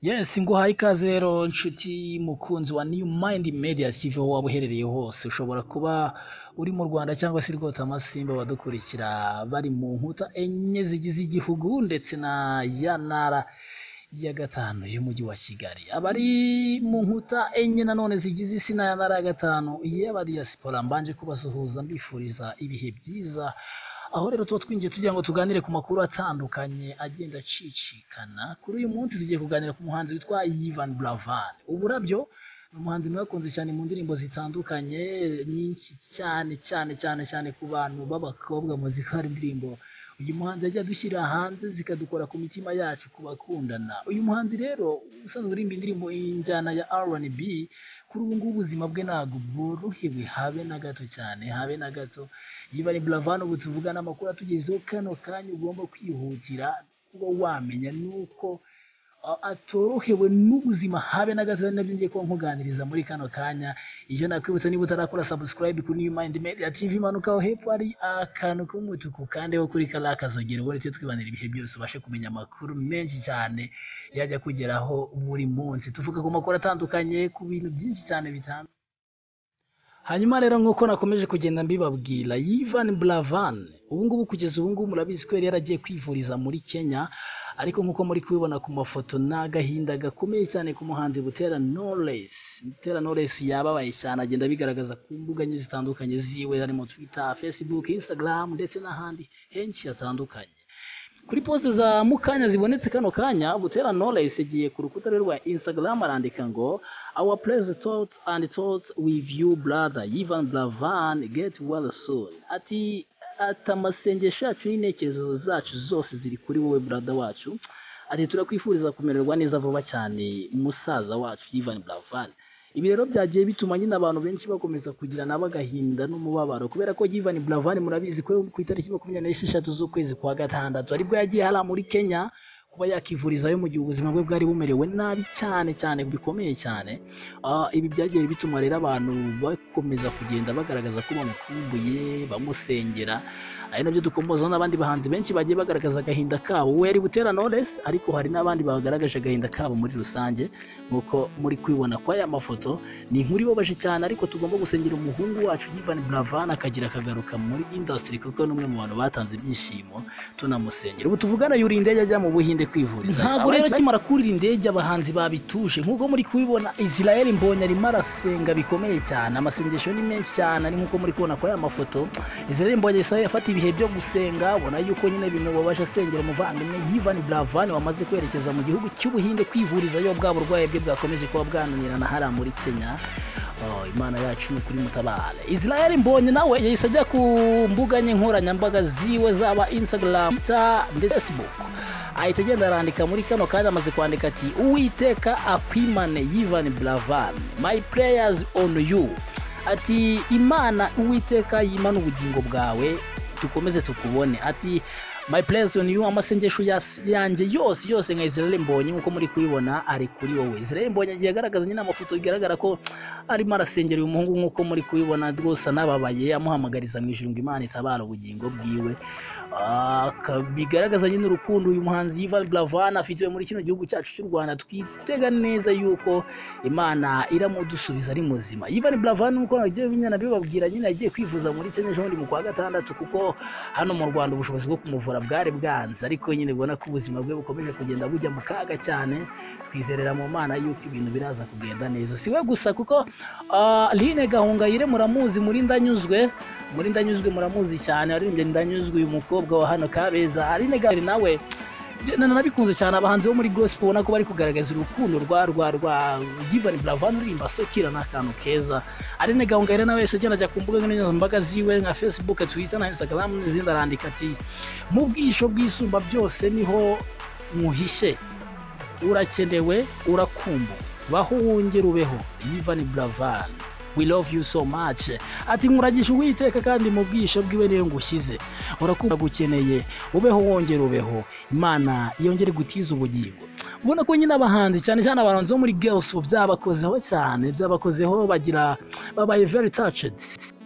Yes nguhaye ikaze rero nshuti mukunzi wa New Mind Media TV aho waba uherereye hose ushobora kuba uri mu Rwanda cyangwa se rwose amasimba badukurikira bari mu nkuta enye zigize igihugu ndetse na ya ntara ya gatanu y'umujyi wa Kigali abari mu nkuta enye nanone zigize isi na ya ntara ya gatanu y'abadiyasipora mbanje kubasuhuza mbifuriza ibihe byiza aho rero tuba twinjiye tugira ngo tuganire ku makuru atandukanye agenda acicikana kuri uyu munsi tugiye kuganira ku muhanzi witwa Ivan Bravan uburabyo ni umuhanzi mwe wakunze cyane mu ndirimbo zitandukanye nyinshi cyane cyane cyane cyane ku bantu b'abakobwa muzika hari indirimbo uyu muhanzi yajya adushyira hanze zikadukora ku mitima yacu ku bakundana uyu muhanzi rero usanzwe uririmba indirimbo injyana ya R&B kuri ubu ngubu ubuzima bwe ntabwo bworohewe habe na gato cyane habe na gato yiba ari Buravan ubu tuvugana amakuru atugezeho kano kanya ugomba kwihutira kuba wamenya nuko a- atorohewe n'ubuzima habe na gato ari nabyo ngiye kuba nkuganiriza muri kano kanya iyo nakwibutsa niba utarakora subscribe kuri New Mind Media TV manuka aho hepfo hari akantu k'umutuku kandeho kuri kariya kazogera ubone tujye twibanira ibihe byose ubashe kumenya amakuru menshi cyane yajya kugeraho buri munsi tuvuga ku makuru atandukanye ku bintu byinshi cyane bitandukanye hanyuma rero nk'uko nakomeje kugenda mbibabwira Ivan Buravan ubu ngubu kugeza ubu ngubu murabizi ko yari yaragiye kwivuriza muri Kenya ariko nk'uko muri kubibona ku mafoto ni agahinda gakomeye cyane ku muhanzi Butera Knowless Butera Knowless yababaye cyane agenda abigaragaza ku mbuga nke zitandukanye ziwe harimo Twitter, Facebook, Instagram ndetse n'ahandi henshi hatandukanye kuri poste za mukanya zibonetse kano kanya butera knowless yagiye ku rukuta rwe rwa instagram arandika ngo our pleasant thoughts and thoughts with you brother ivan blavan get well soon ati ati amasengesho yacu n'intekerezo zacu zose ziri kuri wowe brother wacu ati turakwifuriza kumererwa neza vuba cyane musaza wacu ivan blavan ibi rero byagiye bituma nyine abantu benshi bakomeza kugira nabo agahinda n'umubabaro kubera ko Ivan Buravan murabizi ko ku itariki makumyabiri n'esheshatu z'ukwezi kwa gatandatu aribwo yagiye hariya muri Kenya kuba yakivurizayo mu gihe ubuzima bwe bwari bumerewe nabi cyane cyane bikomeye cyane Ah, ibi byagiye bituma rero abantu bakomeza kugenda bagaragaza ko bamukumbuye bamusengera ari nabyo dukombozaho n'abandi bahanzi benshi bagiye bagaragaza agahinda kabo we yari butera Knowless ariko hari n'abandi bagaragaje agahinda kabo muri rusange nk'uko muri kubibona kwa aya mafoto ni inkuru ibabaje cyane ariko tugomba gusengera umuhungu wacu Ivan Buravan akagira akagaruka muri industry kuko ni umwe mu bantu batanze ibyishimo tunamusengera ubu tuvugana yuriye indege ajya mu Buhinde kwivuriza ntabwo rero akimara kurira indege abahanzi babituje nk'uko muri kubibona Israel Mbonyi arimo arasenga bikomeye cyane amasengesho ni menshi cyane ari nk'uko muri kubibona kwa aya mafoto Israel Mbonyi yahise yafata ibihe byo gusenga ubona yuko nyine bimubabaje asengera umuvandimwe Ivan Buravan wamaze kwerekeza mu gihugu cy'Ubuhinde kwivurizayo bwa burwayi bwe bwakomeje kuba bwananirana hariya muri Kenya Oh, imana yacu ni ukuri mutabare israel mbonye nawe yahise ajya ku mbuga nye nkoranyambaga ziwe zaba instagram twitter ndetse na facebook ahita agenda arandika muri kano kanya amaze kwandika ati uwiteka akwimane yivan buravan my prayers on you ati imana uwiteka yimana ubugingo bwawe dukomeze tukubone ati my place on you amasengesho yas- yanjye yose yose nka israel mbonye nk'uko muri kubibona ari kuri wowe israel mbonye agiye agaragaza nyine amafoto bigaragara ko arimo arasengera uyu muhungu nk'uko muri kubibona rwose anababaye amuhamagariza mu ijuru ngo imana itabara ubugingo bwiwe Ah, ka- bigaragaza nyine urukundo uyu muhanzi Ivan Buravan afitiwe muri kino gihugu cyacu cy'u Rwanda twitega neza yuko imana iramudusubiza ari muzima Ivan Buravan nk'uko nagiye binyana bibabwira nyine yagiye kwivuza muri Kenya ejo bundi mu kwa gatandatu kuko hano mu Rwanda ubushobozi bwo kumuvura bwari bwanze ariko nyine ubona ko ubuzima bwe bukomeje kugenda bujya mu kaga cyane twizerera mu mana yuko ibintu biraza kugenda neza si we gusa kuko ah, Line Gahongayire muramuzi muri Ndanyuzwe muri Ndanyuzwe muramuzi cyane waririmbye Ndanyuzwe uyu mukobwa wa hano Kabeza Aline Gahongayire nawe njye na- nabikunze cyane abahanzi bo muri gospel ubona ko bari kugaragaza urukundo rwa rwa rwa Ivan Buravan uririmba sekira ni akantu keza Aline Gahongayire nawe yahise agenda ajya ku mbuga nkoranyambaga ziwe nka Facebook Twitter na Instagram n'izindi arandika ati mu bwisho bw'isumba byose niho muhishe urakenewe urakumbuwe baho wongere ubeho Ivan Buravan We love you so much. Ati nkuragisha uwiteka kandi mu bwisho bwiwe niyo ngushyize. Urakunda gukeneye ubeho wongere ubeho. Imana yongere gutiza ubugingo. Ubona ko nyine abahanzi cyane cyane abahanzi bo muri Girls by'abakozeho cyane by'abakozeho bagira babaye very touched